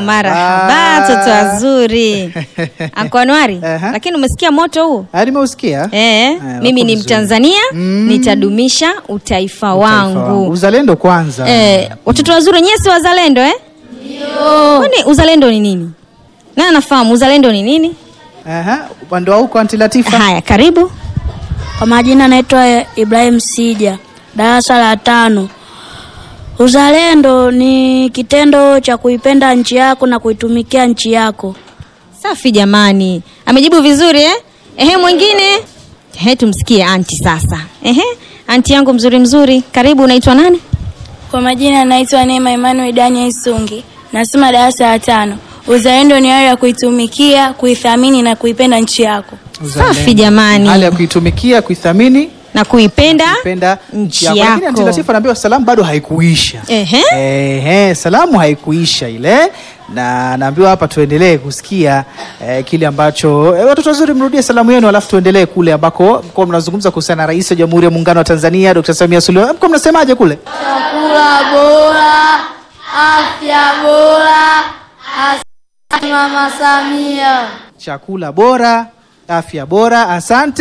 marahaba toto wazuri Anko Anwari Aha. lakini umesikia moto huu Ah, nimeusikia Eh, Eh, mimi wako ni vizuri. Mtanzania Mm. nitadumisha utaifa Taifa wangu. uzalendo kwanza Eh, watoto wazuri nyewe si wazalendo eh? Kwani uzalendo ni nini? Nani anafahamu uzalendo ni nini? Aha, upande wa huko anti Latifa Haya, karibu. Kwa majina naitwa Ibrahim Sija, darasa la tano. Uzalendo ni kitendo cha kuipenda nchi yako na kuitumikia nchi yako. Safi jamani, amejibu vizuri eh? Ehe, mwingine ehe, tumsikie anti sasa. Ehe, anti yangu mzuri mzuri, karibu. Unaitwa nani? Kwa majina naitwa Neema Emmanuel Daniel Sungi, nasoma darasa la tano. Uzalendo ni hali ya kuitumikia, kuithamini na kuipenda nchi yako. Uzalendo. Safi jamani. hali ya kuitumikia kuithamini Na kuipenda kupenda nchi yako. Lakini anti yako. Latifa anaambiwa salamu bado haikuisha Ehe. Ehe, salamu haikuisha ile na naambiwa hapa tuendelee kusikia eh, kile ambacho eh, watoto wazuri mrudie salamu yenu alafu tuendelee kule ambako mko mnazungumza kuhusiana na rais wa jamhuri ya muungano wa Tanzania Dr. Samia Suluhu mko mnasemaje kule Chakula bora, afya bora, asante Mama Samia. chakula bora afya bora asante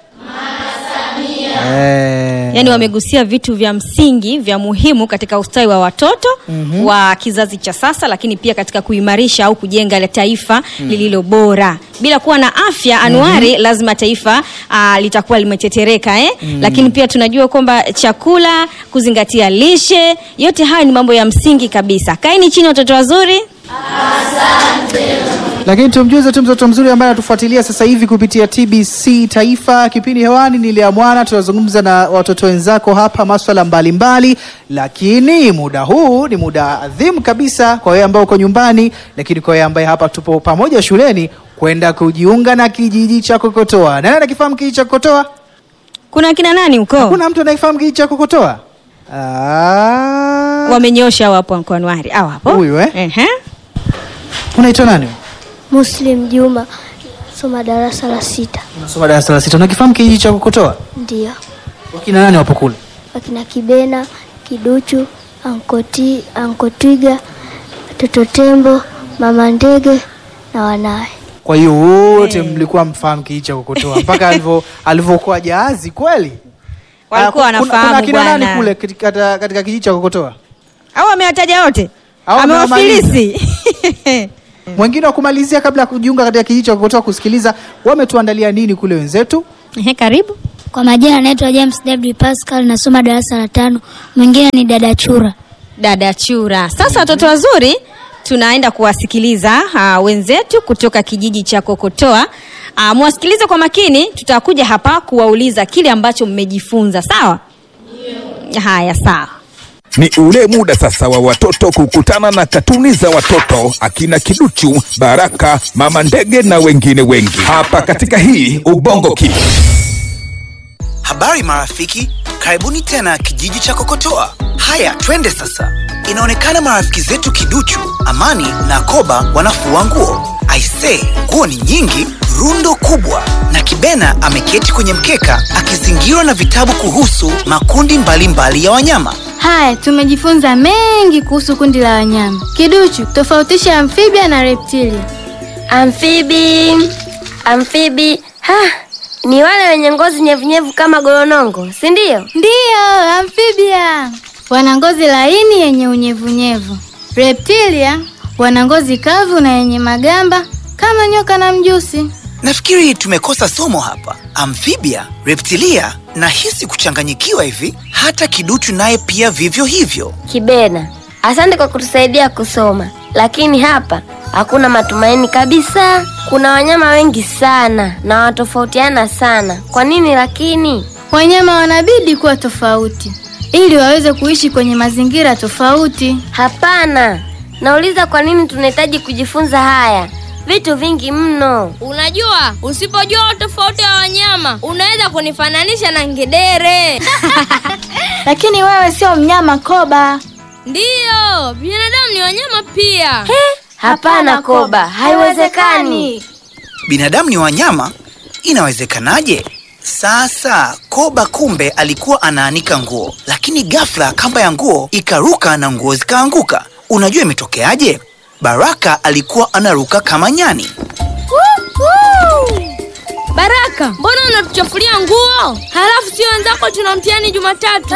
Eh, yaani wamegusia vitu vya msingi vya muhimu katika ustawi wa watoto mm-hmm. wa kizazi cha sasa lakini pia katika kuimarisha au kujenga la taifa mm. lililo bora bila kuwa na afya anuari mm-hmm. lazima taifa uh, litakuwa limetetereka eh? mm. lakini pia tunajua kwamba chakula kuzingatia lishe yote haya ni mambo ya msingi kabisa kaini chini watoto wazuri lakini tumjuze tu mtoto mzuri ambaye anatufuatilia sasa hivi kupitia TBC Taifa. Kipindi hewani ni Lea Mwana, tunazungumza na watoto wenzako hapa maswala mbalimbali, lakini muda huu ni muda adhimu kabisa kwa wewe ambao uko nyumbani, lakini kwa wewe ambaye hapa tupo pamoja shuleni kwenda kujiunga na kijiji cha Kokotoa. Nani anakifahamu kijiji cha Kokotoa? kuna kina nani huko Hakuna mtu anayefahamu kijiji cha Kokotoa? Ah, wamenyosha wapo kwa anuari au hapo Huyu, eh? Ehe. unaitwa nani? Muslim Juma, soma darasa la sita. Unasoma darasa la sita. Unakifahamu kijiji cha Kokotoa? Ndio Wakina nani wapo kule? wakina Kibena, Kiduchu, Ankoti, Ankotwiga, Toto Tembo, Mama Ndege na wanawe. Kwa hiyo wote mlikuwa mfahamu kijiji cha Kokotoa mpaka alivyo alivyokuwa jahazi kweli? walikuwa Ah, kuna- wanafahamu kuna kina nani bwana kule katika, katika kijiji cha Kokotoa? au amewataja wote Au amewafilisi Mwingine wa kumalizia kabla ya kujiunga katika kijiji cha Kokotoa kusikiliza wametuandalia nini kule wenzetu? Ehe, karibu Kwa majina naitwa James David Pascal, nasoma darasa la tano. Mwingine ni dada Chura. dada chura sasa watoto wazuri tunaenda kuwasikiliza uh, wenzetu kutoka kijiji cha kokotoa uh, mwasikilize kwa makini tutakuja hapa kuwauliza kile ambacho mmejifunza sawa haya sawa Ni ule muda sasa wa watoto kukutana na katuni za watoto akina Kiduchu, Baraka, Mama Ndege na wengine wengi hapa katika hii Ubongo Kids. Habari marafiki, karibuni tena kijiji cha Kokotoa. Haya, twende sasa. Inaonekana marafiki zetu Kiduchu, Amani na Koba wanafua nguo. Aisee, nguo ni nyingi, rundo kubwa, na Kibena ameketi kwenye mkeka akizingirwa na vitabu kuhusu makundi mbalimbali mbali ya wanyama. Haya, tumejifunza mengi kuhusu kundi la wanyama. Kiduchu, tofautisha amphibia na reptilia. Amfibi, amfibi, ha, ni wale wenye ngozi nyevunyevu kama golonongo, si ndio? Ndiyo, amphibia wana ngozi laini yenye unyevunyevu. Reptilia wana ngozi kavu na yenye magamba kama nyoka na mjusi. Nafikiri tumekosa somo hapa. Amphibia, reptilia, nahisi kuchanganyikiwa hivi. Hata Kiduchu naye pia vivyo hivyo. Kibena, asante kwa kutusaidia kusoma, lakini hapa hakuna matumaini kabisa. Kuna wanyama wengi sana na watofautiana sana. Kwa nini lakini? Wanyama wanabidi kuwa tofauti ili waweze kuishi kwenye mazingira tofauti. Hapana, nauliza kwa nini tunahitaji kujifunza haya vitu vingi mno. Unajua, usipojua tofauti ya wanyama unaweza kunifananisha na ngedere. Lakini wewe sio mnyama Koba. Ndiyo, binadamu ni wanyama pia. Hapana Koba, haiwezekani. Binadamu ni wanyama? Inawezekanaje? Sasa Koba kumbe alikuwa anaanika nguo, lakini ghafla kamba ya nguo ikaruka na nguo zikaanguka. Unajua imetokeaje? Baraka alikuwa anaruka kama nyani. Baraka, mbona unatuchafulia nguo? Halafu sio wenzako tuna mtihani Jumatatu.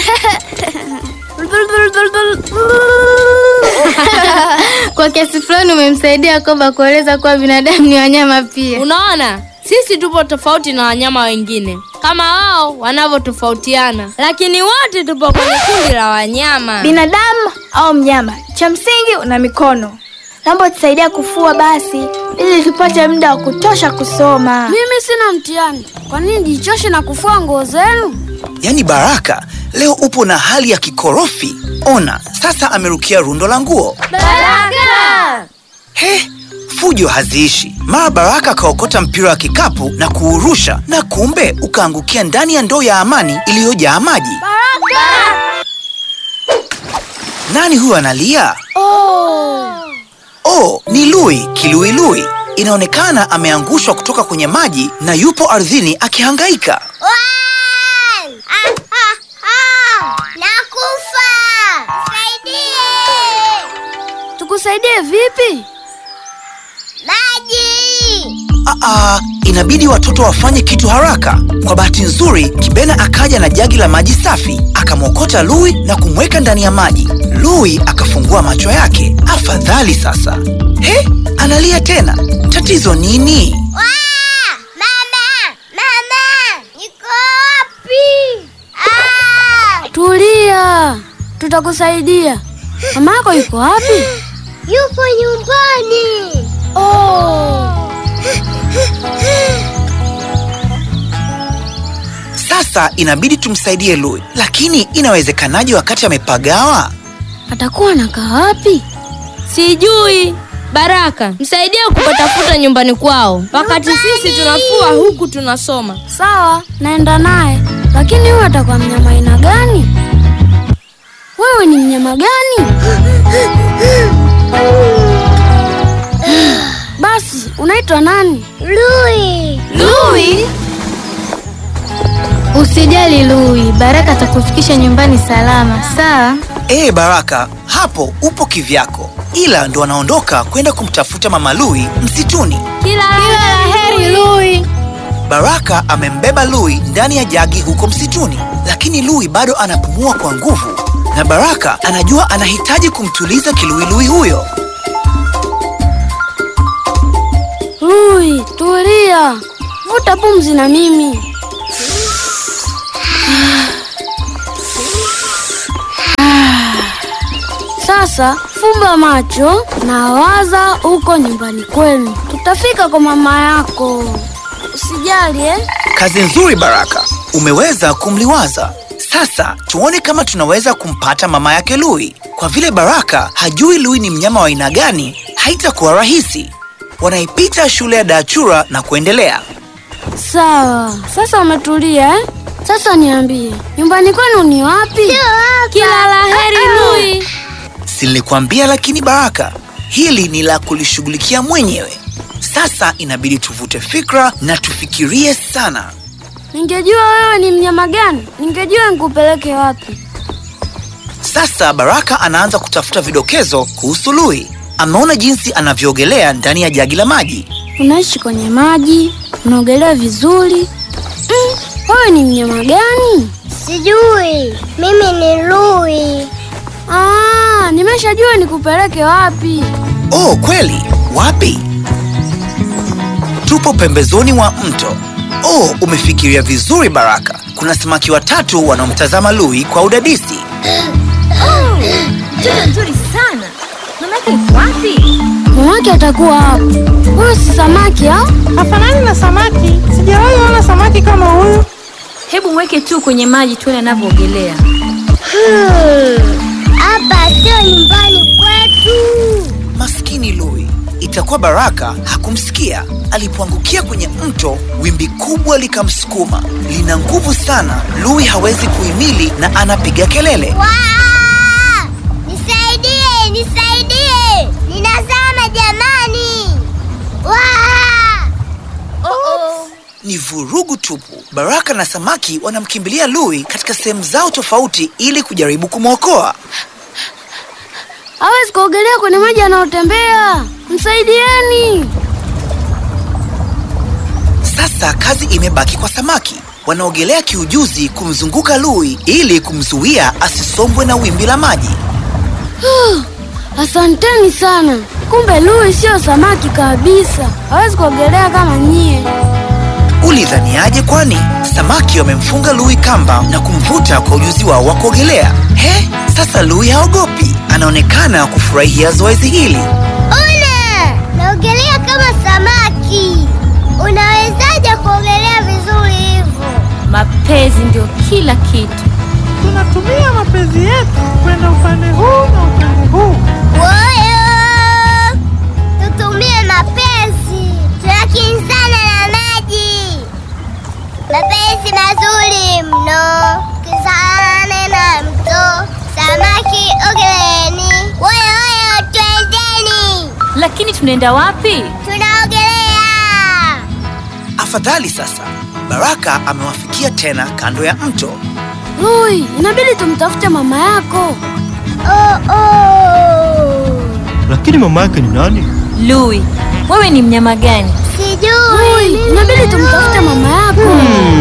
Kwa kiasi fulani umemsaidia Koba kueleza kuwa binadamu ni wanyama pia. Unaona, sisi tupo tofauti na wanyama wengine kama wao wanavyotofautiana, lakini wote tupo kwenye kundi la wanyama. binadamu au mnyama cha msingi una mikono naomba tusaidia kufua basi ili tupate muda wa kutosha kusoma mimi sina mtihani kwa nini jichoshe na kufua nguo zenu Yaani Baraka, leo upo na hali ya kikorofi. Ona, sasa amerukia rundo la nguo. baraka He, fujo haziishi. Mara Baraka akaokota mpira wa kikapu na kuurusha, na kumbe ukaangukia ndani ya ndoo ya Amani iliyojaa maji. Nani huyo analia? Oh, ni Lui Kiluilui. Inaonekana ameangushwa kutoka kwenye maji na yupo ardhini akihangaika. Nakufa! Saidie! tukusaidie vipi Maji! Aa, inabidi watoto wafanye kitu haraka. Kwa bahati nzuri, Kibena akaja na jagi la maji safi, akamwokota Lui na kumweka ndani ya maji. Lui akafungua macho yake. Afadhali sasa. He, analia tena. Tatizo nini? Waa! Mama! Mama! Niko wapi? Ah! tulia tutakusaidia mama yako yuko wapi Yupo nyumbani. Sasa inabidi tumsaidie Lui, lakini inawezekanaje wakati amepagawa? atakuwa anakaa wapi Sijui. Baraka, msaidie kupatafuta nyumbani kwao, wakati sisi tunafua huku tunasoma. sawa naenda naye lakini huyu atakuwa mnyama aina gani wewe ni mnyama gani basi unaitwa nani Lui! Lui? Usijali Lui, Baraka atakufikisha nyumbani salama, sawa? Ee Baraka, hapo upo kivyako, ila ndo anaondoka kwenda kumtafuta mama Lui msituni. Kila la heri Lui. Baraka amembeba Lui ndani ya jagi huko msituni, lakini Lui bado anapumua kwa nguvu, na Baraka anajua anahitaji kumtuliza kiluilui huyo. Lui, tulia, vuta pumzi na mimi. Sasa fumba macho na waza huko nyumbani kwenu, tutafika kwa mama yako. Usijali eh? Kazi nzuri Baraka, umeweza kumliwaza. Sasa tuone kama tunaweza kumpata mama yake Lui. Kwa vile Baraka hajui Lui ni mnyama wa aina gani, haitakuwa rahisi. Wanaipita shule ya Dachura na kuendelea. Sawa, sasa umetulia eh? Sasa niambie, nyumbani kwenu ni wapi? kila la heri Lui. Si nilikwambia? Lakini Baraka, hili ni la kulishughulikia mwenyewe. Sasa inabidi tuvute fikra na tufikirie sana. Ningejua wewe ni mnyama gani, ningejua nikupeleke wapi. Sasa Baraka anaanza kutafuta vidokezo kuhusu Lui. Ameona jinsi anavyoogelea ndani ya jagi la maji. Unaishi kwenye maji, unaogelea vizuri. Mm, wewe ni mnyama gani? Sijui. Mimi ni Lui. Ah, nimeshajua nikupeleke wapi. Oh, kweli? Wapi? Tupo pembezoni mwa mto. Oh, umefikiria vizuri Baraka. Kuna samaki watatu wanaomtazama Lui kwa udadisi. Mtoto mzuri sana. Mamake yuko wapi? Mamake atakuwa hapo. Huyu si samaki au? Hafanani na samaki. Sijawahi ona samaki kama huyu. Hebu mweke tu kwenye maji tuone anavyoogelea. Hapa sio nyumbani kwetu. Maskini Lui. Itakuwa Baraka hakumsikia. Alipoangukia kwenye mto, wimbi kubwa likamsukuma. Lina nguvu sana. Lui hawezi kuhimili na anapiga kelele. Waa! Nisaidie, nisaidie. Ninazama jamani. Waa! Ni vurugu tupu. Baraka na samaki wanamkimbilia Lui katika sehemu zao tofauti ili kujaribu kumwokoa. Hawezi hawezi kuogelea kwenye maji yanayotembea. Msaidieni! Sasa kazi imebaki kwa samaki. Wanaogelea kiujuzi kumzunguka Lui ili kumzuia asisombwe na wimbi la maji. Asanteni sana. Kumbe Lui sio samaki kabisa, hawezi kuogelea kama nyie. Ulidhaniaje kwani? Samaki wamemfunga Lui kamba na kumvuta kwa ujuzi wao wa kuogelea. He, sasa Lui haogopi, anaonekana kufurahia zoezi hili. Una naogelea kama samaki. Unawezaje kuogelea vizuri hivyo? Mapenzi ndio kila kitu. Tunatumia mapenzi yetu kwenda upande huu na upande huu. Woyo, tutumie mapenzi, tunakinzana na maji. Mapenzi mazuri mno, kizane na mto. Samaki ogeleni, woyo woyo, twendeni, Lakini tunaenda wapi? tunaogelea. Afadhali sasa, Baraka amewafikia tena kando ya mto. Lui, inabidi tumtafute mama yako. Oh, oh. Lakini mama yake ni nani? Lui, wewe ni mnyama gani? Sijui. Inabidi tumtafute mama yako.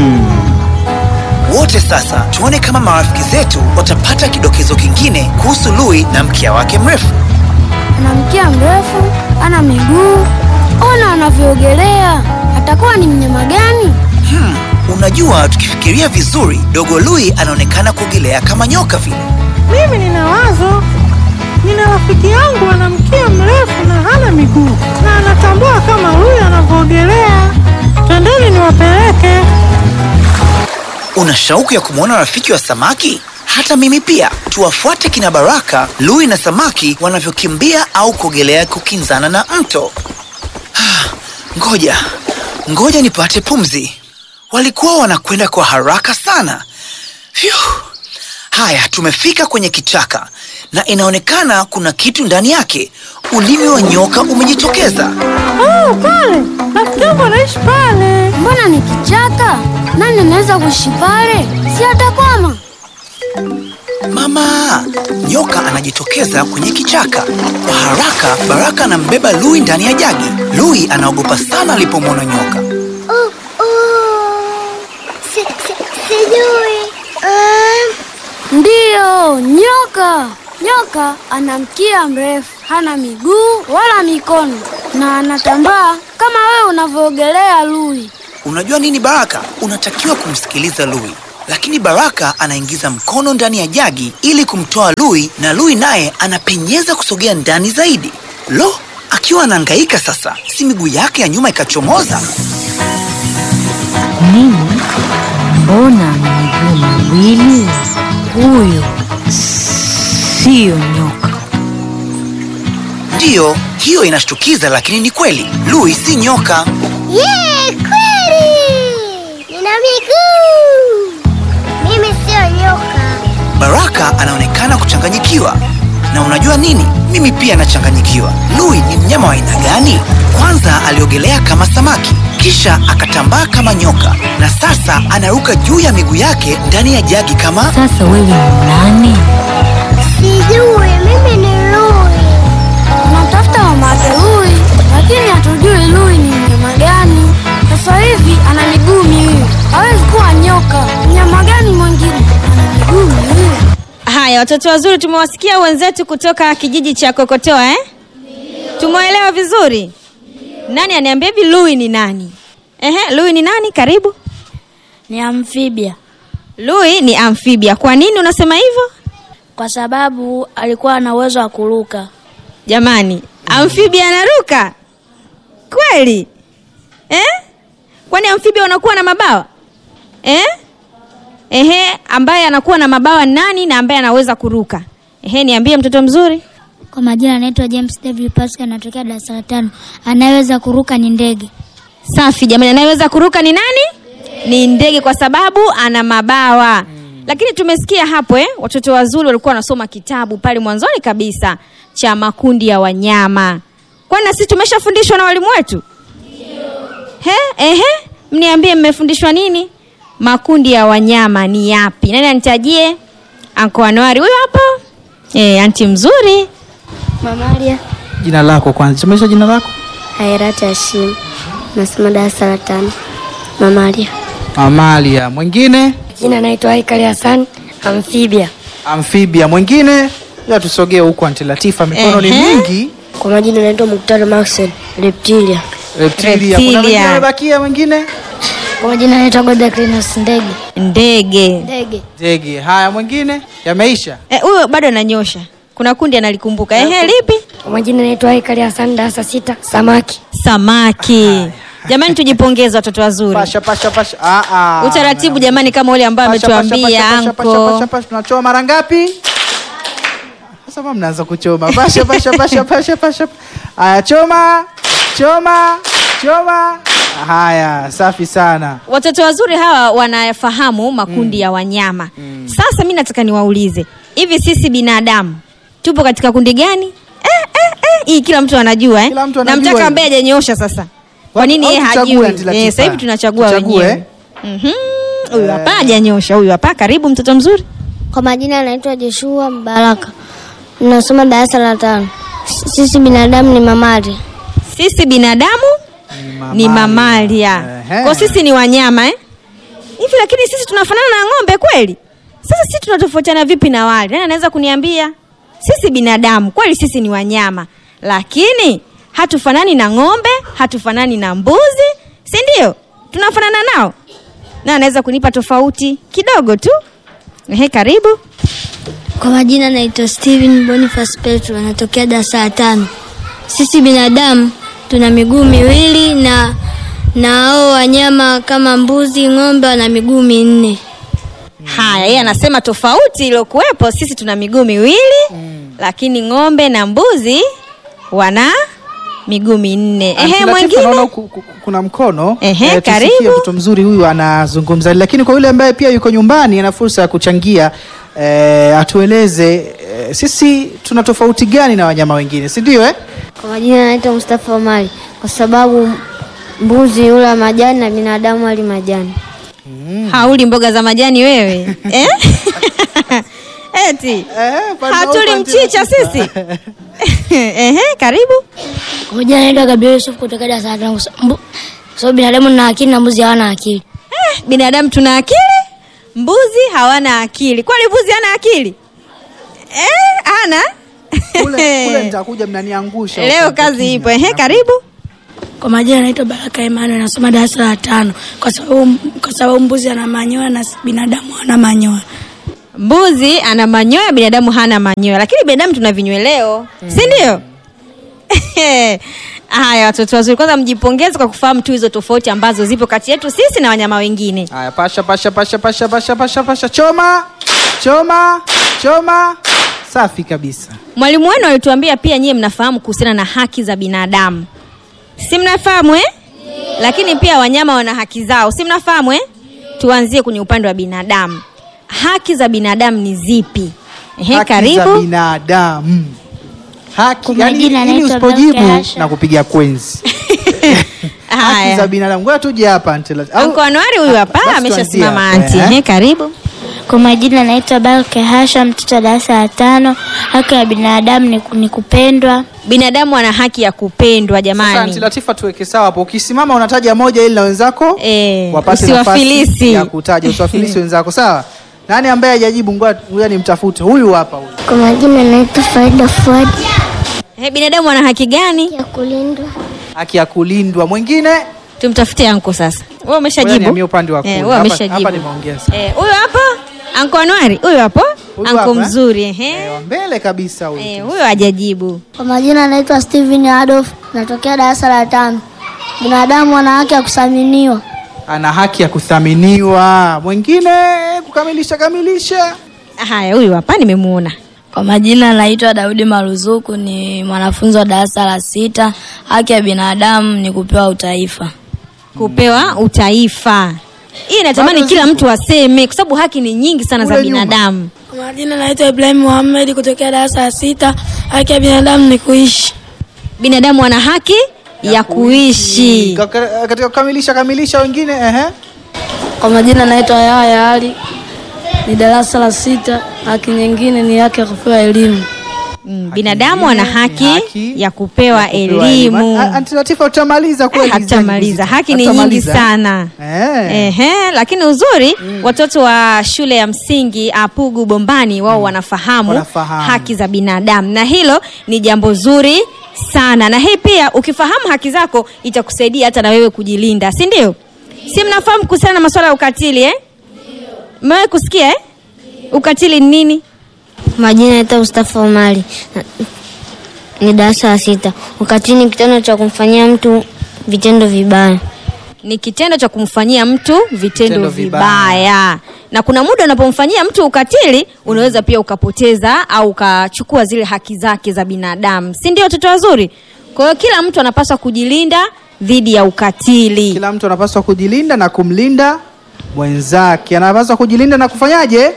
Wote sasa tuone kama marafiki zetu watapata kidokezo kingine kuhusu Lui na mkia wake mrefu. Ana mkia mrefu, ana miguu. Ona anavyoogelea. Atakuwa ni mnyama gani? Hmm, unajua tukifikiria vizuri, dogo Lui anaonekana kuogelea kama nyoka vile. Mimi nina wazo. Nina rafiki yangu ana mkia mrefu na hana miguu na anatambua kama huyu anavyoogelea. Twendeni niwapeleke. Una shauku ya kumwona rafiki wa samaki? Hata mimi pia. Tuwafuate kina Baraka, Lui na samaki wanavyokimbia au kuogelea kukinzana na mto. Ah, Ngoja, ngoja nipate pumzi. Walikuwa wanakwenda kwa haraka sana. Phew. Haya, tumefika kwenye kichaka na inaonekana kuna kitu ndani yake. Ulimi wa nyoka umejitokeza. Oh, pale rafiki yangu anaishi pale. Mbona ni kichaka? Nani anaweza kuishi pale? Si atakwama. Mama, nyoka anajitokeza kwenye kichaka. Kwa haraka, Baraka anambeba Lui ndani ya jagi. Lui anaogopa sana alipomwona nyoka. Oh, oh. Si, si, sijui. Um, Ndiyo, nyoka. Nyoka ana mkia mrefu, hana miguu wala mikono na anatambaa kama wewe unavyoogelea Lui. Unajua nini Baraka? Unatakiwa kumsikiliza Lui, lakini Baraka anaingiza mkono ndani ya jagi ili kumtoa Lui, na Lui naye anapenyeza kusogea ndani zaidi. Lo, akiwa anahangaika sasa, si miguu yake ya nyuma ikachomoza? Nini? Mbona ana miguu miwili? Huyo siyo nyoka. Ndiyo, hiyo inashtukiza, lakini ni kweli. Lui si nyoka. yeah, kweli. Nina miguu. Mimi sio nyoka. Baraka anaonekana kuchanganyikiwa. Na unajua nini? Mimi pia nachanganyikiwa. Lui ni mnyama wa aina gani? Kwanza aliogelea kama samaki, kisha akatambaa kama nyoka, na sasa anaruka juu ya miguu yake ndani ya jagi kama... Sasa wewe ni nani? Sijui, mimi ni Lui. Tunamtafuta mama yake Lui, lakini hatujui Lui ni mnyama gani. Sasa hivi ana miguu miwili, hawezi kuwa nyoka. Mnyama gani mwingine ana miguu miwili? Haya, watoto wazuri, tumewasikia wenzetu kutoka kijiji cha Kokotoa eh? Tumeelewa vizuri. Nani aniambia hivi Lui ni nani? Ehe, Lui ni nani? Karibu. Ni amphibia. Lui ni amphibia. Kwa nini unasema hivyo? Kwa sababu alikuwa na uwezo wa kuruka. Jamani, amphibia anaruka kweli eh? Kwani amphibia wanakuwa na mabawa eh? Ehe, ambaye anakuwa na mabawa nani na ambaye anaweza kuruka? Ehe, niambie mtoto mzuri. Kwa majina anaitwa James W. Pascal, anatokea darasa la tano. Anayeweza kuruka ni ndege. Safi jamani, anayeweza kuruka ni nani? Ni ndege kwa sababu ana mabawa. Lakini tumesikia hapo eh, watoto wazuri walikuwa wanasoma kitabu pale mwanzoni kabisa cha makundi ya wanyama. Kwani na sisi tumeshafundishwa na walimu wetu? He, ehe, mniambie mmefundishwa nini? Makundi ya wanyama ni yapi? Nani anitajie? Anko Anuari huyo hapo? Eh, anti mzuri. Mamalia Jina lako kwanza, tumesha jina lako? Hairati Hashim, nasoma darasa la tano. Mamalia. Amalia. Mwingine? Jina naitwa Haikali Hassan, amphibia. Amphibia. Mwingine? Ya tusogee huku Anti Latifa, mikono ni Ehe. mingi. Kwa majina naitwa Muktari Maxen, reptilia. Reptilia. Kuna mwingine amebakia mwingine? Kwa majina naitwa Godacrinus, ndege. Ndege. Ndege. Ndege. Haya, mwingine? Yameisha? Eh, huyo bado ananyosha. Kuna kundi analikumbuka. Ehe, lipi? Kwa majina naitwa Haikali Hassan, darasa sita, samaki. Samaki. Jamani, tujipongeze watoto wazuri. Pasha pasha pasha. Ah ah. Utaratibu jamani, kama ule ambao Pasha, pasha, ametuambia pasha, pasha, pasha, anko. pasha, pasha. Tunachoma mara ngapi? Sasa mbona mnaanza kuchoma. Pasha pasha pasha pasha pasha. Haya, choma. Choma. Choma. Haya, safi sana. Watoto wazuri hawa wanafahamu makundi ya wanyama. Sasa mi nataka niwaulize, hivi sisi binadamu tupo katika kundi gani? Eh, eh, eh. Hii kila mtu anajua eh? anajua Namtaka hivi. ambaye hajanyoosha sasa. Kwa nini Au yeye tuchague, hajui? Aunty Latifa? Eh, sasa hivi tunachagua Tuchague, wenyewe. Mhm. Huyu hapa hajanyosha, huyu hapa. Karibu mtoto mzuri. Kwa majina naitwa Joshua Mbaraka, nasoma darasa la tano. S- Sisi binadamu ni mamalia. Sisi binadamu ni mamalia. Ehe. Kwa sisi ni wanyama eh? Hivi lakini sisi tunafanana na ng'ombe kweli? Sasa sisi tunatofautiana vipi na wale? Nani anaweza kuniambia? Sisi binadamu kweli sisi ni wanyama, lakini hatufanani na ng'ombe, hatufanani na mbuzi, si ndio? Tunafanana nao? Na anaweza kunipa tofauti kidogo tu? Ehe, karibu. Kwa majina naitwa Steven Boniface Petro, anatokea darasa la tano. Sisi binadamu tuna miguu miwili na na hao wanyama kama mbuzi, ng'ombe wana miguu minne. Haya, yeye anasema tofauti iliyokuwepo, sisi tuna miguu miwili lakini ng'ombe na mbuzi wana miguu minne. Aunty Ehe, Latifa, mwingine naona ku- ku- kuna mkono Ehe, Eh, tusikie karibu. mtoto mzuri huyu anazungumza, lakini kwa yule ambaye pia yuko nyumbani ana fursa ya kuchangia eh, atueleze eh, sisi tuna tofauti gani na wanyama wengine, si ndio eh? Kwa majina naitwa Mustafa Omari, kwa sababu mbuzi hula majani na binadamu hali majani. hauli mboga za majani wewe eh? Eti hatuli mchicha sisi. Ehe, karibu. Kwa majina naitwa Gabriel Yusuf kutoka darasa la tano, kwa sababu- kwa sababu binadamu na akili na mbuzi hawana akili. Eh, binadamu tuna akili, mbuzi hawana akili. Kwani mbuzi hana akili? Eh, hana? Kule, kule nitakuja mnaniangusha. Leo huko kazi kimya. ipo. Ehe, karibu. Kwa majina naitwa Baraka Emmanuel, nasoma darasa la tano, kwa sababu kwa sababu mbuzi ana manyoya na binadamu hana manyoya. Mbuzi ana manyoya, binadamu hana manyoya, lakini binadamu tuna vinyweleo, si ndio? Haya, watoto wazuri, kwanza mjipongeze kwa kufahamu tu hizo tofauti ambazo zipo kati yetu sisi na wanyama wengine. Haya, pasha pasha pasha pasha pasha pasha pasha, choma choma choma, safi kabisa. Mwalimu wenu alituambia pia nyie mnafahamu kuhusiana na haki za binadamu, si mnafahamu eh? Lakini pia wanyama wana haki zao, si mnafahamu eh? Tuanzie kwenye upande wa binadamu. Haki za binadamu ni zipi? Ehe, haki za karibu. binadamu haki, Kwa yani majina ili naitwa usipojibu Dr. Asha. na kupiga kwenzi haki Haya. za binadamu. Ngoja tuje hapa Aunty Latifa. Au- Anko Anuari huyu hapa Basi ameshasimama tuanzie anti. hapa, eh. Ehe, karibu. Kwa majina naitwa Balke Hasha, mtoto wa darasa la tano. Haki ya binadamu ni, ku- ni kupendwa. Binadamu ana haki ya kupendwa Sasa jamani. Aunty Latifa, tuweke sawa hapo. Ukisimama unataja moja ili na wenzako eh, wapate usiwafilisi. nafasi ya kutaja, usiwafilisi wenzako. Sawa. Nani ambaye hajajibu? Ngoja ngoja nimtafute. Huyu hapa huyu. Kwa majina naitwa Faida Fuad. Ehe, binadamu ana haki gani? Ya kulindwa. Haki ya kulindwa. Mwingine Tumtafute anko sasa. Wewe Ngoja umeshajibu? nihamie upande wa kule. Eh, wewe Hapa- umeshajibu. hapa nimeongea sana. Eh, huyo hapo anko Anuari, huyo hapo Huyu anko hapa, eh? mzuri ehe. Wa mbele kabisa huyu. Eh, huyo hajajibu. Kwa majina naitwa Steven Adolf, natokea darasa la tano. Binadamu ana haki ya kuthaminiwa. Ana haki ya kuthaminiwa. Mwingine kukamilisha kamilisha. Haya, huyu hapa nimemuona. Kwa majina naitwa Daudi Maruzuku, ni mwanafunzi wa darasa la sita. Haki ya binadamu ni kupewa utaifa. Kupewa utaifa. Hii natamani kila mtu aseme kwa sababu haki ni nyingi sana za Kule nyuma. binadamu. Kwa majina naitwa Ibrahim Muhammad kutokea darasa la sita. Haki ya binadamu ni kuishi. Binadamu ana haki ya, kuishi. Ka- ka- Katika kukamilisha kamilisha wengine ehe. Kwa majina naitwa Yahya Ali, ni darasa la sita. Haki nyingine ni haki ya kupewa elimu. Mm, binadamu ana nyingine haki, ni haki ya kupewa, kupewa elimu. A- Anti Latifa utamaliza kweli? Hatamaliza, haki ni nyingi Hatamaliza. sana. Eh. Ehe, lakini uzuri watoto wa shule ya msingi Apugu Bombani wao wanafahamu, Wanafahamu. haki za binadamu na hilo ni jambo zuri sana, na hii pia ukifahamu haki zako itakusaidia hata na wewe kujilinda, si ndio? Si mnafahamu kuhusiana na masuala ya ukatili eh? Mmewahi kusikia eh? Ukatili ni nini? Majina naitwa Mustafa Omari, Na- ni darasa la sita. Ukatili ni kitendo cha kumfanyia mtu vitendo vibaya. ni kitendo cha kumfanyia mtu vitendo Vitendo vibaya. vibaya. na kuna muda unapomfanyia mtu ukatili unaweza pia ukapoteza au ukachukua zile haki zake za binadamu si ndio watoto wazuri kwa hiyo kila mtu anapaswa kujilinda dhidi ya ukatili Kila mtu anapaswa kujilinda na kumlinda mwenzake. Anapaswa kujilinda na kufanyaje?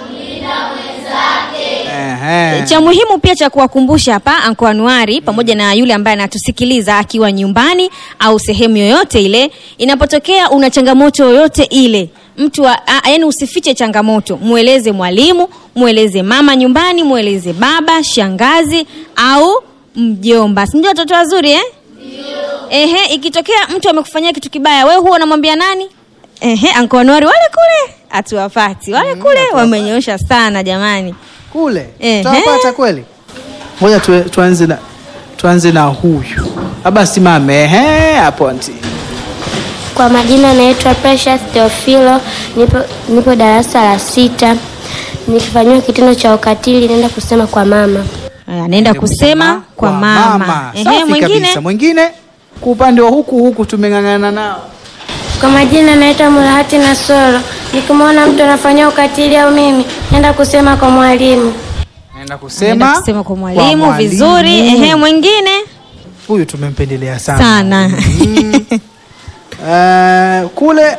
Ehe. cha muhimu pia cha kuwakumbusha hapa anko anuari pamoja na yule ambaye anatusikiliza akiwa nyumbani au sehemu yoyote ile inapotokea una changamoto yoyote ile mtu wa- a- yaani usifiche changamoto mweleze mwalimu mweleze mama nyumbani mweleze baba shangazi au mjomba sindio watoto wazuri eh? Ehe, ikitokea mtu amekufanyia kitu kibaya wewe huwa unamwambia nani Ehe, anko anuari wale kule hatuwapati wale kule wamenyoosha sana jamani Kule Ehe. tutawapata kweli? Ngoja tu, tuanze na tuanze na huyu. Aba simame. Ehe, hapo anti. Kwa majina naitwa Precious Teofilo, nipo, nipo darasa la sita. Nikifanyiwa kitendo cha ukatili naenda kusema kwa mama. Aya, naenda kusema kwa mama, Ehe, Safi mwingine kabisa. Mwingine kwa upande wa huku huku tumeng'ang'ana nao. Kwa majina naitwa Mulahati Nasoro. Nikimwona mtu anafanyia ukatili au mimi, naenda kusema kwa mwalimu. Naenda kusema Naenda kusema kwa mwalimu vizuri ehe mwingine Huyu tumempendelea sana. sana Eh, kule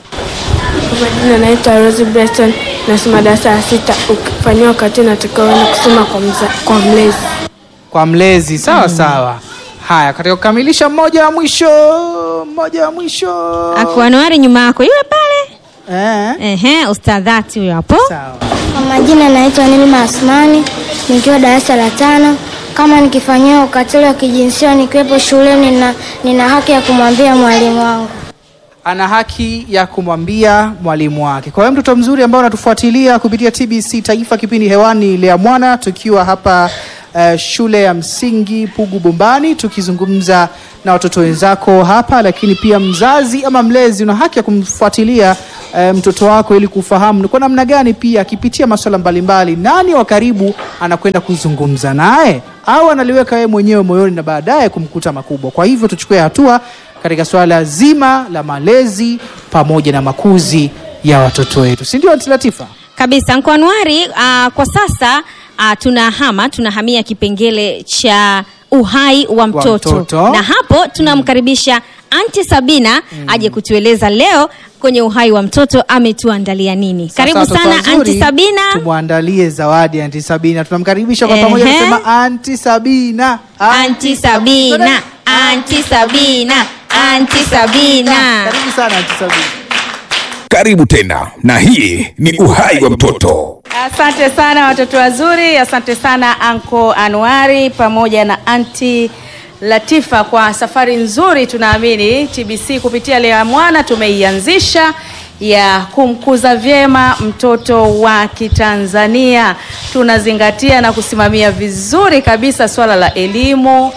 Kwa majina naitwa Rose Breston, nasoma darasa la sita. Ukifanyiwa ukatili natakiwa uende kusema kwa, mza, kwa mlezi. kwa mlezi sawa sawa. Haya, katika kukamilisha mmoja wa mwisho, mmoja wa mwisho. akuanuari nyuma yako yule pale eh. ehe ustadhati huyo hapo Kwa majina naitwa Nilma Asmani, nikiwa darasa la tano. Kama nikifanyiwa ukatili wa kijinsia nikiwepo shuleni, nina, nina haki ya kumwambia mwalimu wangu. ana haki ya kumwambia mwalimu wake. Kwa hiyo mtoto mzuri ambao unatufuatilia kupitia TBC Taifa, kipindi hewani Lea Mwana, tukiwa hapa uh, shule ya msingi Pugu Bombani, tukizungumza na watoto wenzako hapa, lakini pia mzazi ama mlezi una haki ya kumfuatilia uh, mtoto wako ili kufahamu ni kwa namna gani pia akipitia masuala mbalimbali, nani wa karibu anakwenda kuzungumza naye au analiweka yeye mwenyewe moyoni na baadaye kumkuta makubwa. Kwa hivyo tuchukue hatua katika swala zima la malezi pamoja na makuzi ya watoto wetu, si ndio Aunty Latifa? kabisa Nkwanwari, uh, kwa sasa uh, tunahama tunahamia kipengele cha uhai wa mtoto, mtoto. na hapo tunamkaribisha Anti Sabina aje kutueleza leo kwenye uhai wa mtoto ametuandalia nini. Sasa Karibu watoto sana wazuri, Anti Sabina. tumwandalie zawadi Anti Sabina. Tunamkaribisha kwa Ehe. pamoja, tunasema Anti Sabina, Anti Sabina, Anti Sabina, Anti Sabina. Karibu sana Anti Sabina. Karibu tena, na hii ni uhai wa mtoto. Asante sana watoto wazuri, asante sana Anko Anuari pamoja na Anti Latifa kwa safari nzuri. Tunaamini TBC kupitia Lea Mwana tumeianzisha ya kumkuza vyema mtoto wa Kitanzania. Tunazingatia na kusimamia vizuri kabisa swala la elimu,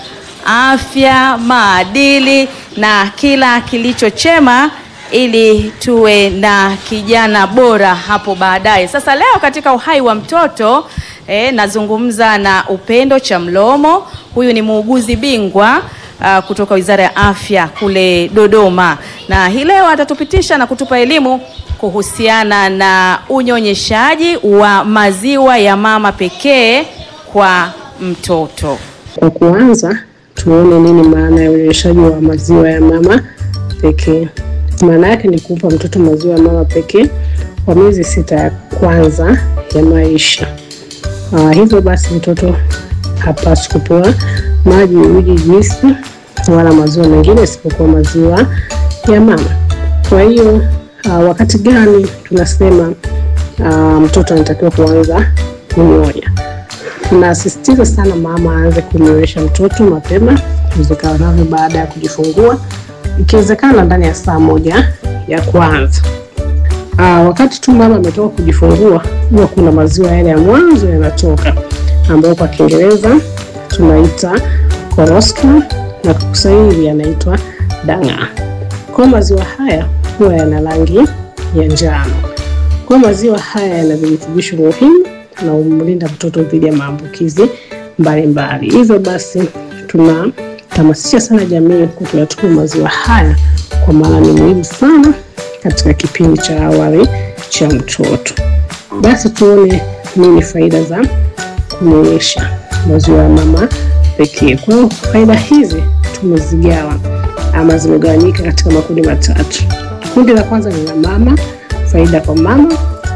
afya, maadili na kila kilicho chema ili tuwe na kijana bora hapo baadaye. Sasa leo katika uhai wa mtoto eh, nazungumza na Upendo Chamlomo. Huyu ni muuguzi bingwa uh, kutoka Wizara ya Afya kule Dodoma, na hii leo atatupitisha na kutupa elimu kuhusiana na unyonyeshaji wa maziwa ya mama pekee kwa mtoto. Kwa kuanza, tuone nini maana ya unyonyeshaji wa maziwa ya mama pekee. Maana yake ni kumpa mtoto maziwa ya mama pekee kwa miezi sita ya kwanza ya maisha. Uh, hivyo basi mtoto hapaswi kupewa maji, uji, juisi wala maziwa mengine isipokuwa maziwa ya mama. Kwa hiyo uh, wakati gani tunasema uh, mtoto anatakiwa kuanza kunyonya? tunasisitiza sana mama aanze kumnywesha mtoto mapema iwezekanavyo baada ya kujifungua, ikiwezekana ndani ya saa moja ya kwanza. Aa, wakati tu mama ametoka kujifungua huwa kuna maziwa yale ya mwanzo yanatoka ambayo kwa Kiingereza tunaita colostrum na kwa Kiswahili yanaitwa dang'aa. Kwa maziwa haya huwa yana rangi ya njano. Kwa maziwa haya yana virutubisho muhimu na humlinda mtoto dhidi ya maambukizi mbalimbali. Hivyo basi tunahamasisha sana jamii kuyatumia maziwa haya kwa maana ni muhimu sana katika kipindi cha awali cha mtoto. Basi tuone nini faida za kunyonyesha maziwa ya mama pekee. Kwa hiyo faida hizi tumezigawa ama zimegawanyika katika makundi matatu. Kundi la kwanza ni la mama, faida kwa mama,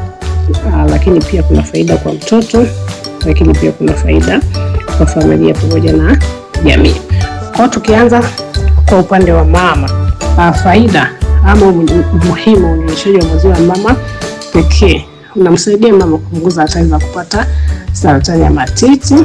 aa, lakini pia kuna faida kwa mtoto, lakini pia kuna faida kwa familia pamoja na jamii. Kwa hiyo tukianza kwa upande wa mama, aa, faida ama umuhimu wa unyonyeshaji wa maziwa ya mama pekee unamsaidia mama kupunguza hatari za kupata saratani ya matiti,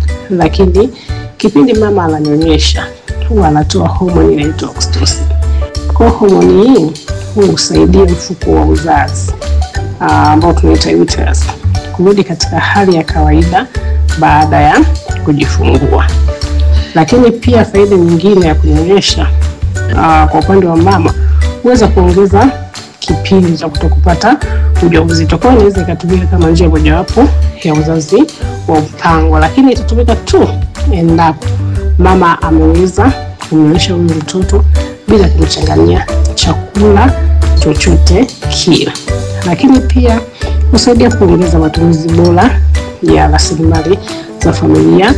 lakini kipindi mama ananyonyesha huwa anatoa homoni inaitwa oxytocin. Kwa homoni hii husaidia mfuko wa uzazi ah, ambao tunaita uterus kurudi katika hali ya kawaida baada ya kujifungua. Lakini pia faida nyingine ya kunyonyesha ah, kwa upande wa mama huweza kuongeza kipindi cha kutokupata ujauzito. Kwa hiyo inaweza ikatumika kama njia mojawapo ya uzazi wa mpango, lakini itatumika tu endapo mama ameweza kumnyonyesha huyu mtoto bila kumchanganyia chakula chochote kile. Lakini pia husaidia kuongeza matumizi bora ya rasilimali za familia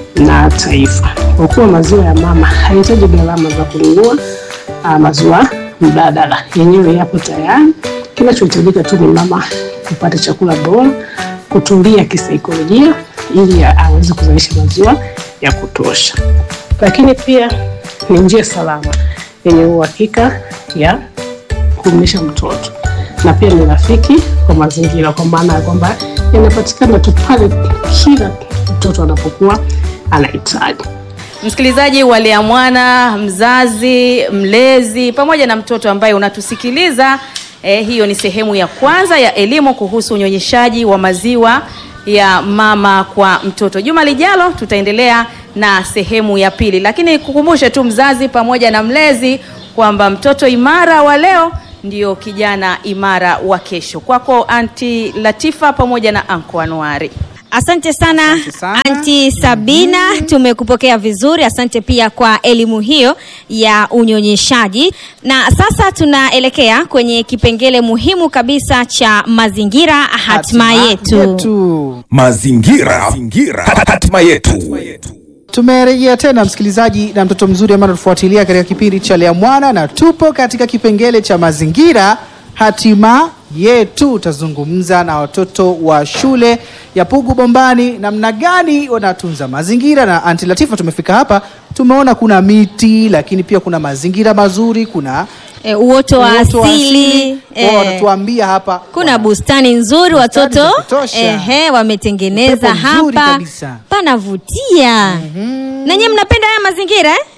na taifa, kwa kuwa maziwa ya mama hayahitaji gharama za kununua ah, maziwa mbadala, yenyewe yapo tayari. Kinachohitajika tu ni mama kupata chakula bora, kutulia kisaikolojia ili aweze kuzalisha maziwa ya kutosha. Lakini pia ni njia salama yenye uhakika ya kumlisha mtoto na pia ni rafiki kwa mazingira, kwa maana ya kwamba yanapatikana tu pale kila mtoto anapokuwa anahitaji. Msikilizaji wa Lea Mwana, mzazi, mlezi pamoja na mtoto ambaye unatusikiliza eh, hiyo ni sehemu ya kwanza ya elimu kuhusu unyonyeshaji wa maziwa ya mama kwa mtoto. Juma lijalo tutaendelea na sehemu ya pili, lakini kukumbushe tu mzazi pamoja na mlezi kwamba mtoto imara wa leo ndio kijana imara wa kesho. Kwako Anti Latifa pamoja na Anko Anuari. Asante sana, Anti Sabina, tumekupokea vizuri. Asante pia kwa elimu hiyo ya unyonyeshaji. Na sasa tunaelekea kwenye kipengele muhimu kabisa cha mazingira, hatima yetu. Mazingira, hatima yetu. Tumerejea tena msikilizaji na mtoto mzuri ambaye anatufuatilia katika kipindi cha Lea Mwana, na tupo katika kipengele cha mazingira hatima yetu. Utazungumza na watoto wa shule ya Pugu Bombani namna gani wanatunza mazingira. Na Anti Latifa, tumefika hapa, tumeona kuna miti, lakini pia kuna mazingira mazuri, kuna E, uoto wa uoto wa asili Wao e, wanatuambia hapa kuna bustani nzuri watoto za kutosha. ehe, wametengeneza Upepo mzuri hapa kabisa. panavutia. Na nyinyi mnapenda haya mazingira eh?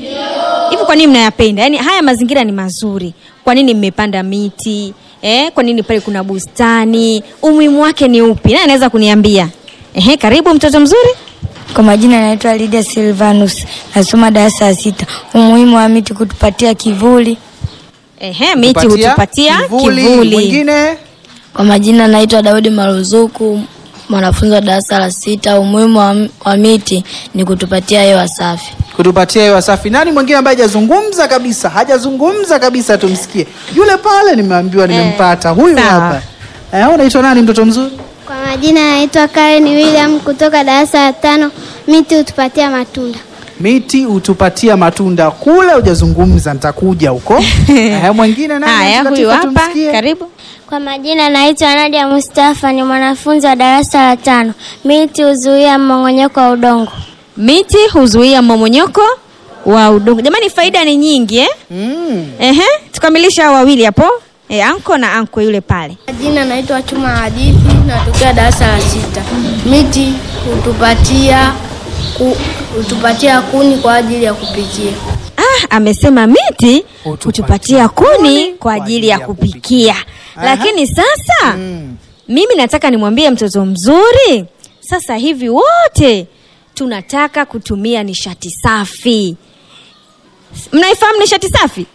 Hivi kwa nini mnayapenda? Yaani haya mazingira ni mazuri. Kwa nini mmepanda miti? Eh, kwa nini pale kuna bustani? Umuhimu wake ni upi? Nani anaweza kuniambia? Ehe, karibu mtoto mzuri. Kwa majina naitwa Lydia Silvanus, nasoma darasa la sita. Umuhimu wa miti kutupatia kivuli. Ehe, miti hutupatia kivuli. Mwingine Kwa majina naitwa Daudi Maruzuku, mwanafunzi wa darasa la sita. Umuhimu wa, wa miti ni kutupatia hewa safi. kutupatia hewa safi. Nani mwingine ambaye hajazungumza kabisa? Hajazungumza kabisa, tumsikie. Yule pale nimeambiwa nimempata, huyu sawa. hapa. Eh, unaitwa nani mtoto mzuri? Kwa majina naitwa Karen William kutoka darasa la tano. Miti hutupatia matunda. Miti hutupatia matunda. Kule hujazungumza, nitakuja huko. Eh, mwingine nani? Haya, Latifa, huyu hapa. tumsikie. Karibu. Kwa majina naitwa Nadia Mustafa, ni mwanafunzi wa darasa la tano. Miti huzuia mmong'onyoko wa udongo. Miti huzuia mmomonyoko wa udongo. Jamani, faida ni nyingi eh? Mm. Ehe, tukamilisha hao wawili hapo. E, anko na anko yule pale. Jina naitwa Chuma Hadithi, natokea darasa la sita. Miti hutupatia ku, hutupatia kuni kwa ajili ya kupikia. Ah, amesema miti hutupatia kuni kwa ajili ya kupikia. Lakini sasa mimi nataka nimwambie mtoto mzuri, sasa hivi wote tunataka kutumia nishati safi. Mnaifahamu nishati safi?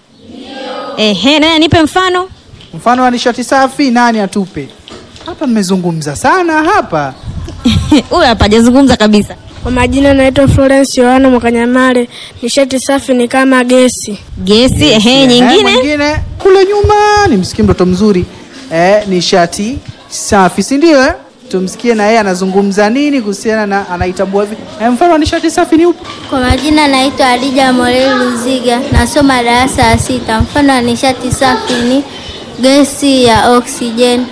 Ehe, nani anipe mfano? Mfano wa nishati safi, nani atupe? Hapa mmezungumza sana hapa. Huyu hapa hajazungumza kabisa. Kwa majina naitwa Florence Yohana Mwakanyamale. Nishati safi ni kama gesi. Gesi, ehe, Ehe, nyingine? mwingine kule nyuma, nimsikie mtoto mzuri eh, nishati safi, si ndio? Eh? Tumsikie na yeye anazungumza nini kuhusiana na anaitambua vipi. Eh, mfano wa nishati safi ni upi? Kwa majina naitwa Adija Moreli Luziga, nasoma darasa la sita. Mfano wa nishati safi ni gesi ya oksijeni.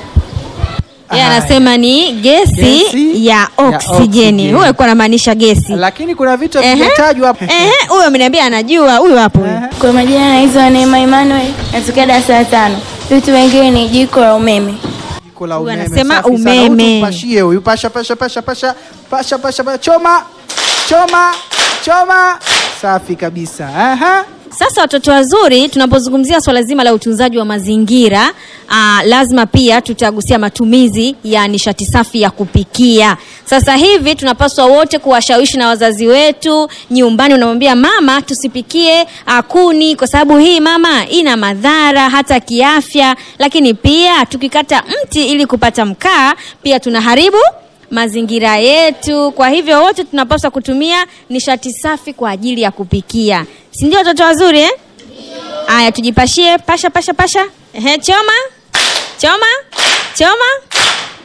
Yeye anasema ni gesi, Gesi ya oksijeni. oksijeni. Huyo alikuwa anamaanisha gesi. Lakini kuna vitu Ehe. vimetajwa hapa. Ehe, huyo ameniambia anajua, huyo hapo. huyo. Kwa majina naitwa Neema Emmanuel, natokea darasa la tano. Vitu vingine ni jiko la umeme. Jiko la Huyu umeme. anasema safi sana. umeme. Huyu tumpashie huyu, pasha pasha pasha pasha pasha pasha pasha, choma choma choma, safi kabisa. Aha. Sasa watoto wazuri, tunapozungumzia swala zima la utunzaji wa mazingira aa, lazima pia tutagusia matumizi ya nishati safi ya kupikia. Sasa hivi tunapaswa wote kuwashawishi na wazazi wetu nyumbani, unamwambia mama, tusipikie aa, kuni kwa sababu hii mama ina madhara hata kiafya, lakini pia tukikata mti ili kupata mkaa pia tunaharibu mazingira yetu. Kwa hivyo wote tunapaswa kutumia nishati safi kwa ajili ya kupikia, si ndio watoto wazuri eh? Aya, tujipashie pasha pasha pasha. Ehe, choma choma choma,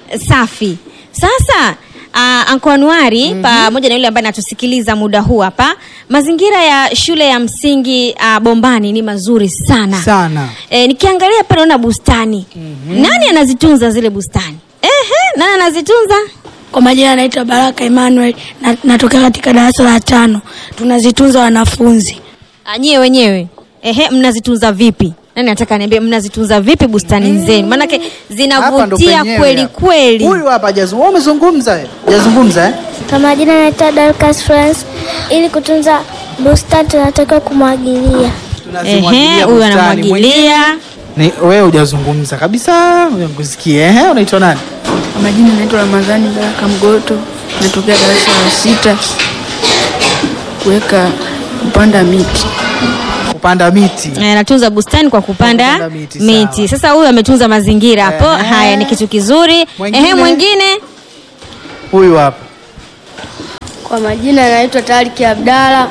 safi. Sasa uh, Anko Anuari pamoja na yule ambaye anatusikiliza muda huu hapa, mazingira ya shule ya msingi uh, Bombani ni mazuri sana Sana. E, nikiangalia pale naona bustani nani anazitunza zile bustani? Ehe, nani anazitunza? Kwa majina naitwa Baraka Emmanuel na, natokea katika darasa la tano. Tunazitunza wanafunzi. Ah, nyie wenyewe ehe, mnazitunza vipi? Nani nataka niambie, mnazitunza vipi bustani zenu? Maanake Hapa ndo zinavutia penyewe kweli hapa. kweli. Huyu hapa hajazungumza. Wewe umezungumza eh? Hajazungumza eh? Kwa majina naitwa Dorcas France. Ili kutunza bustani tunatakiwa kumwagilia. Tunazimwagilia Ehe, huyu bustani. anamwagilia. Ni wewe hujazungumza kabisa. Ngoja nikusikie. Ehe, unaitwa nani? Kwa majina naitwa Ramadhani Baraka Mgoto, natokea darasa la sita, kuweka kupanda miti. Kupanda miti. Eh, anatunza bustani kwa kupanda, Kupanda miti, miti. Sasa huyu ametunza mazingira hapo. Haya ni kitu kizuri. Mwingine? Ehe, mwingine Huyu hapa. Kwa majina naitwa Tariki Abdalla.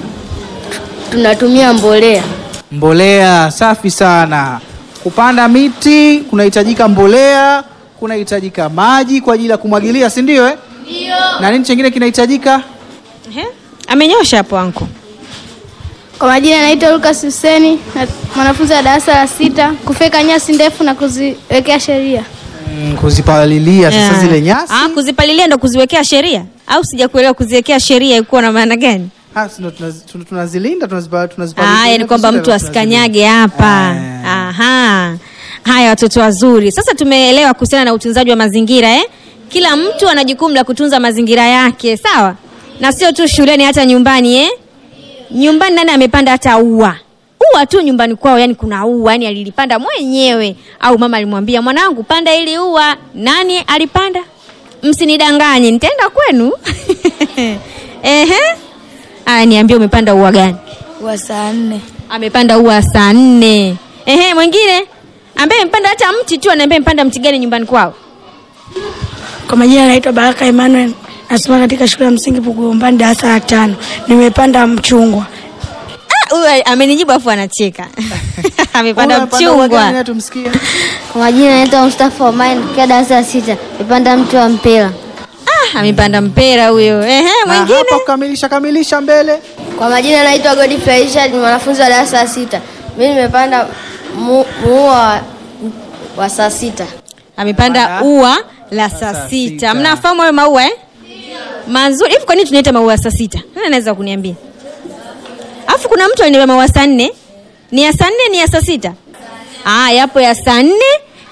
Tunatumia mbolea. Mbolea safi sana. Kupanda miti kunahitajika mbolea, kunahitajika maji kwa ajili ya kumwagilia, si ndio eh? Ndio. Na nini chengine kinahitajika? Ehe, amenyosha hapo anko. Kwa majina naitwa Lucas Huseni, na- mwanafunzi wa darasa la sita, kufeka nyasi ndefu na kuziwekea sheria. Mm, kuzipalilia sasa Yeah. zile nyasi. Ah, kuzipalilia ndo kuziwekea sheria au sijakuelewa kuziwekea sheria ilikuwa na maana gani? Ah, si ndo tunaz- tuna- tunazilinda tunazipa- tunazipalilia. Ah, yani kwamba mtu asikanyage hapa. Aha. Haya watoto wazuri. Sasa tumeelewa kuhusiana na utunzaji wa mazingira eh? Kila mtu ana jukumu la kutunza mazingira yake, sawa? Na sio tu shuleni hata nyumbani eh? Nyumbani nani amepanda hata ua? Ua tu nyumbani kwao, yani kuna ua, yani alilipanda mwenyewe au mama alimwambia mwanangu panda ili ua. Nani alipanda? Msinidanganye, nitaenda kwenu. Ehe. Aya, niambie umepanda ua gani? Wa saa nne. amepanda ua saa nne. Ehe, mwingine ambaye amepanda hata mti tu, anaambia mpanda mti gani nyumbani kwao? Kwa majina naitwa Baraka Emmanuel, nasoma katika shule ya msingi Bugombani darasa la tano. Nimepanda mchungwa. Ah, huyu amenijibu afu anacheka. amepanda Huyu amepanda ua gani? mchungwa. Tumsikie. Kwa majina naitwa Mustafa Omar, natokea darasa la sita. Nimepanda mti wa mpira. Ah, amepanda mpera huyo. Ehe, Na mwingine. hapa kukamilisha kamilisha mbele. Kwa majina naitwa Godfrey Richard, ni mwanafunzi wa darasa la sita. Mimi nimepanda mu- muua wa, wa saa sita. Amepanda ua la saa sita. Mnafahamu hayo maua eh? Mazuri. Hivi kwa nini tunaita maua ya saa sita? Nani anaweza kuniambia? Alafu kuna mtu aliniambia maua saa nne. Ni ya saa nne ni ya saa sita? Ah, yapo ya saa nne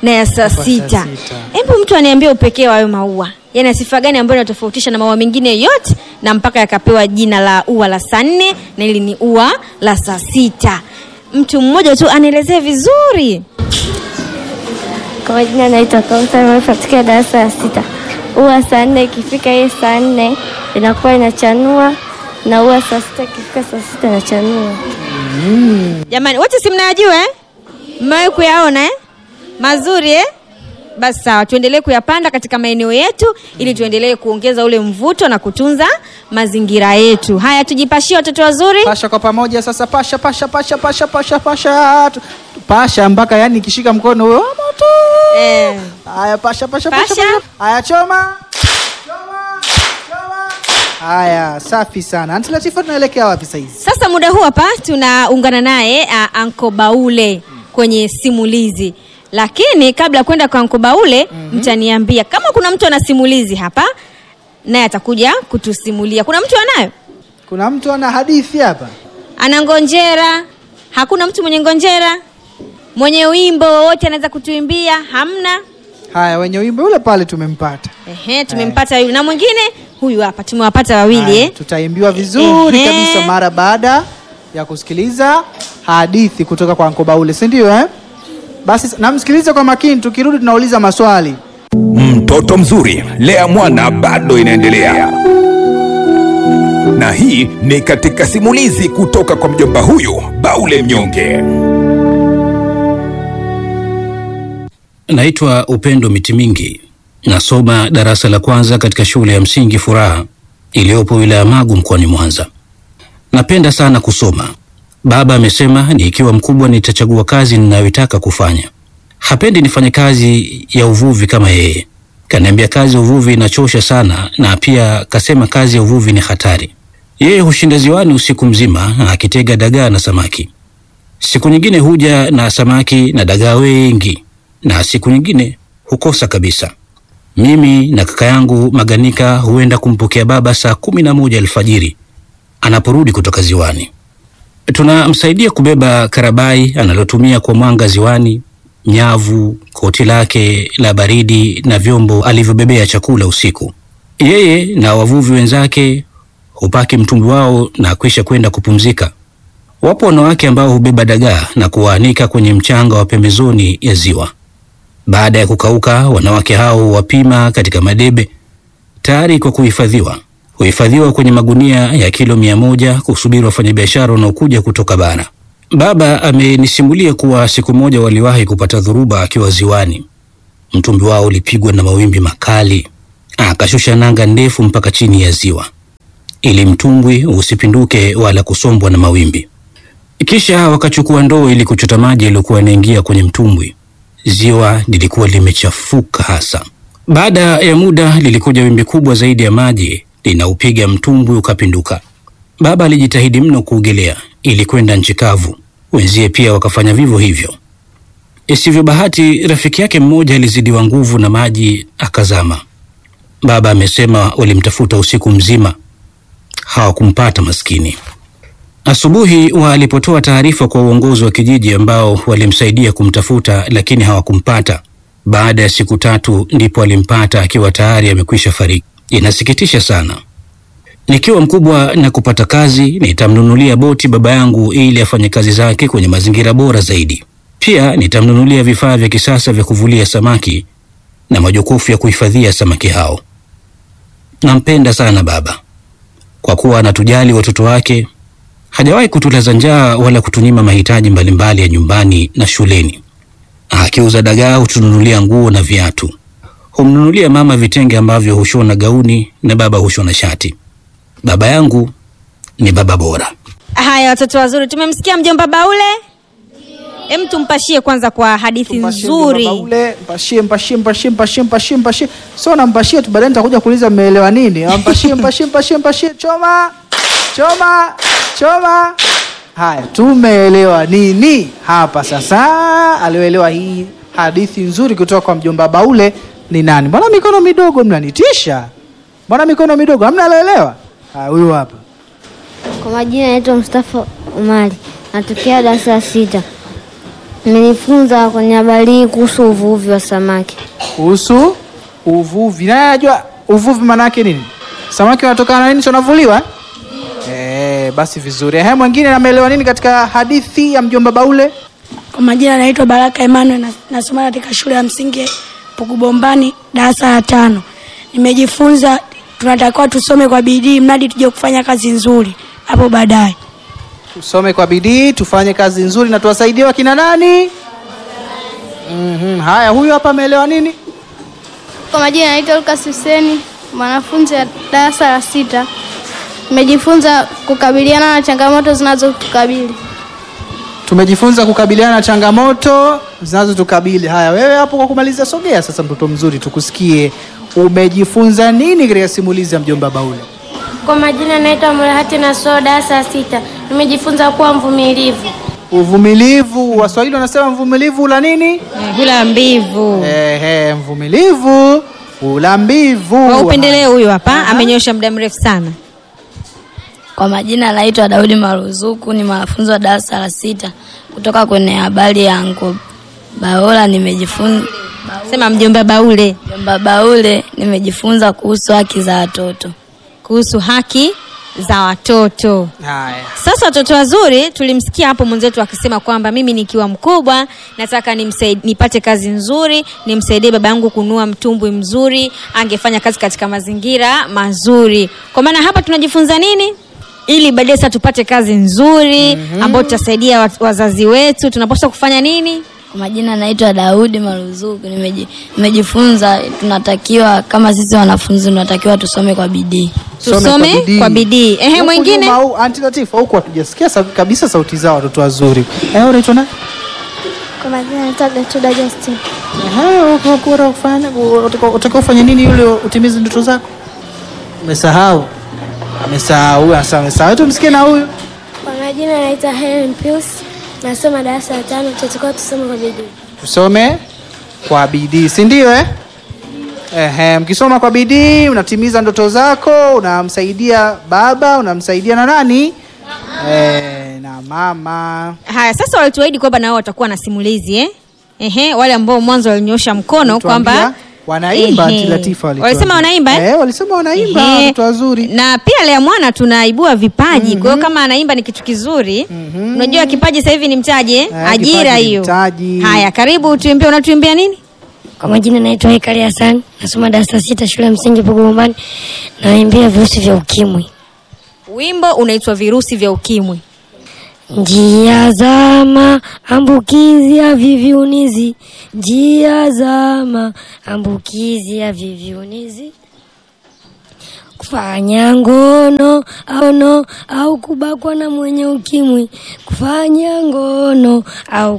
na ya saa sita hebu mtu aniambia upekee wa hayo maua yana sifa gani ambayo inatofautisha na maua mengine yote na mpaka yakapewa jina la ua la saa nne na hili ni ua la saa sita mtu mmoja tu anielezee vizuri Kwa majina naitwa Kauthar Maarufu katika darasa la sita. Ua saa nne ikifika hiyo saa nne inakuwa inachanua na ua saa sita ikifika saa sita inachanua. jamani wote si mnayajua eh? mmewahi kuyaona eh? mazuri eh? basi sawa tuendelee kuyapanda katika maeneo yetu ili tuendelee kuongeza ule mvuto na kutunza mazingira yetu haya tujipashie watoto wazuri pasha kwa pamoja sasa pasha pasha pasha pasha pasha pasha Tu- pasha mpaka yani ikishika mkono huyo "Ah, moto eh. haya pasha pasha pasha Pasha. pasha. haya choma Choma, choma. haya safi sana anti latifa tunaelekea wapi saizi sasa muda huu hapa tunaungana naye uh, anko baule kwenye simulizi lakini kabla ya kwenda kwa anko baule mm-hmm. mtaniambia kama kuna mtu ana simulizi hapa naye atakuja kutusimulia kuna mtu anayo kuna mtu ana hadithi hapa ana ngonjera hakuna mtu mwenye ngonjera mwenye wimbo wowote anaweza kutuimbia hamna haya wenye wimbo ule pale tumempata Ehe, tumempata yule na mwingine huyu hapa tumewapata wawili Haya, eh? tutaimbiwa vizuri Ehe. kabisa mara baada ya kusikiliza hadithi kutoka kwa Anko Baule, si ndio eh? Basi namsikilize kwa makini, tukirudi tunauliza maswali. Mtoto mzuri, lea mwana bado inaendelea, na hii ni katika simulizi kutoka kwa mjomba huyu Baule Mnyonge. Naitwa Upendo Miti Mingi, nasoma darasa la kwanza katika shule ya msingi Furaha iliyopo wilaya Magu mkoani Mwanza. Napenda sana kusoma. Baba amesema nikiwa mkubwa nitachagua kazi ninayoitaka kufanya. Hapendi nifanye kazi ya uvuvi kama yeye. Kaniambia kazi ya uvuvi inachosha sana, na pia kasema kazi ya uvuvi ni hatari. Yeye hushinda ziwani usiku mzima akitega dagaa na samaki. Siku nyingine huja na samaki na dagaa wengi, na siku nyingine hukosa kabisa. Mimi na kaka yangu Maganika huenda kumpokea baba saa kumi na moja alfajiri anaporudi kutoka ziwani. Tunamsaidia kubeba karabai analotumia kwa mwanga ziwani, nyavu, koti lake la baridi na vyombo alivyobebea chakula usiku. Yeye na wavuvi wenzake hupaki mtumbwi wao na kwisha kwenda kupumzika. Wapo wanawake ambao hubeba dagaa na kuwaanika kwenye mchanga wa pembezoni ya ziwa. Baada ya kukauka, wanawake hao wapima katika madebe tayari kwa kuhifadhiwa. Huhifadhiwa kwenye magunia ya kilo mia moja kusubiri wafanyabiashara wanaokuja kutoka bara. Baba amenisimulia kuwa siku moja waliwahi kupata dhoruba akiwa ziwani. Mtumbi wao ulipigwa na mawimbi makali, akashusha nanga ndefu mpaka chini ya ziwa ili mtumbwi usipinduke wala kusombwa na mawimbi. Kisha wakachukua ndoo ili kuchota maji yaliyokuwa yanaingia kwenye mtumbwi. Ziwa lilikuwa limechafuka hasa. Baada ya muda lilikuja wimbi kubwa zaidi ya maji linaupiga mtumbwi ukapinduka. Baba alijitahidi mno kuogelea ili kwenda nchi kavu, wenzie pia wakafanya vivyo hivyo. Isivyo bahati, rafiki yake mmoja alizidiwa nguvu na maji akazama. Baba amesema walimtafuta usiku mzima, hawakumpata maskini. Asubuhi walipotoa taarifa kwa uongozi wa kijiji ambao walimsaidia kumtafuta lakini hawakumpata. Baada ya siku tatu ndipo alimpata akiwa tayari amekwisha fariki. Inasikitisha sana. Nikiwa mkubwa na kupata kazi, nitamnunulia boti baba yangu ili afanye kazi zake kwenye mazingira bora zaidi. Pia nitamnunulia vifaa vya kisasa vya kuvulia samaki na majokofu ya kuhifadhia samaki hao. Nampenda sana baba kwa kuwa anatujali watoto wake. Hajawahi kutulaza njaa wala kutunyima mahitaji mbalimbali ya nyumbani na shuleni. Akiuza dagaa hutununulia nguo na viatu. Humnunulia mama vitenge ambavyo hushona gauni na baba hushona shati. Baba yangu ni baba bora. haya watoto wazuri tumemsikia mjomba baule hem tumpashie kwanza kwa hadithi nzuri Baule, mpashie mpashie mpashie mpashie mpashie mpashie. So nampashie tu baadaye nitakuja kuuliza mmeelewa nini. Ah, Mpashie mpashie mpashie mpashie choma. Choma. Choma. Haya, tumeelewa nini hapa sasa? Alioelewa hii hadithi nzuri kutoka kwa mjomba Baule ni nani? Mbona mikono midogo mnanitisha? Mbona mikono midogo? Hamna aloelewa? Ah, huyu hapa. Kwa majina naitwa Mustafa Umari, natokea darasa la sita. Nimejifunza kwenye habari hii kuhusu uvuvi wa samaki. kuhusu uvuvi. Naye anajua uvuvi maana yake nini? Samaki wanatokana na nini? si wanavuliwa eh? Basi vizuri. Ehe, mwingine ameelewa nini katika hadithi ya mjomba Baule? Kwa majina naitwa Baraka Emmanuel na, nasoma katika shule ya msingi Pukubombani darasa la tano. Nimejifunza tunatakiwa tusome kwa bidii mradi tuje kufanya kazi nzuri hapo baadaye. Tusome kwa bidii, tufanye kazi nzuri na tuwasaidie wakina nani? Mhm. Haya, huyu hapa ameelewa nini? Kwa majina naitwa Lucas Huseni, mwanafunzi wa darasa la sita. Nimejifunza kukabiliana na changamoto zinazotukabili. Tumejifunza kukabiliana na changamoto zinazotukabili. Haya, wewe hapo kwa kumalizia, sogea sasa, mtoto mzuri, tukusikie. Umejifunza nini katika simulizi ya mjomba Baule? Kwa majina naitwa Murahati na soda darasa la sita. Nimejifunza kuwa mvumilivu. Uvumilivu. Waswahili wanasema mvumilivu ula nini? hula mbivu. Ehe, mvumilivu ula mbivu. Kwa upendeleo huyu hapa amenyosha muda mrefu sana. Kwa majina naitwa Daudi Maruzuku, ni mwanafunzi wa darasa la sita kutoka kwenye habari ya Anko Baola. Nimejifunza Sema mjomba Baule. Mjomba Baule, nimejifunza kuhusu haki za watoto. Kuhusu haki za watoto. Haya. Sasa watoto wazuri, tulimsikia hapo mwenzetu akisema kwamba mimi nikiwa mkubwa nataka nimsaid, nipate kazi nzuri, nimsaidie baba yangu kunua mtumbwi mzuri, angefanya kazi katika mazingira mazuri. Kwa maana hapa tunajifunza nini? Ili baadaye sasa tupate kazi nzuri ambayo tutasaidia wa- wazazi wetu, tunapaswa kufanya nini? Kwa majina naitwa Daudi Maruzuku, nimeji- nimejifunza tunatakiwa kama sisi wanafunzi tunatakiwa tusome kwa bidii. Tusome kwa bidii. Ehe, Huku mwingine? nyuma au Aunti Latifa huku hatujasikia sa- kabisa sauti zao watoto wazuri. Eh, unaitwa nani? Kwa majina naitwa Gertruda Justin. Ehe, unataka kufanya unataka- unataka ufanye nini ili utimize ndoto zako? Umesahau. Amesahau, sasa amesahau. Tumsikie na huyu. Kwa majina naitwa Helen Pius. Nasoma darasa la tano. Tutakuwa tusome kwa bidii. Tusome kwa bidii, si ndio eh? Ehe, mkisoma kwa bidii unatimiza ndoto zako, unamsaidia baba, unamsaidia na nani? Eh, na mama. Haya, sasa walituahidi kwamba nao watakuwa na simulizi eh? Ehe, wale ambao mwanzo walinyosha mkono kwamba Tuambia, wanaimba Ehe. Aunti Latifa walituambia. Walisema wanaimba eh? Eh, walisema wanaimba Ehe. watoto wazuri. na pia lea mwana tunaibua vipaji kwa hiyo kama anaimba ni kitu kizuri unajua kipaji sasa hivi ni mtaji eh? Eh, ajira kipaji ni hiyo mtaji. haya karibu tuimbie unatuimbia nini Kwa majina naitwa Hekari Hassan, nasoma darasa sita shule ya msingi Pugumbani, naimbia virusi vya ukimwi. wimbo unaitwa virusi vya ukimwi Njia za maambukizi ya viviunizi, njia za maambukizi ya viviunizi, kufanya ngono au, no, au kubakwa na mwenye ukimwi, kufanya ngono au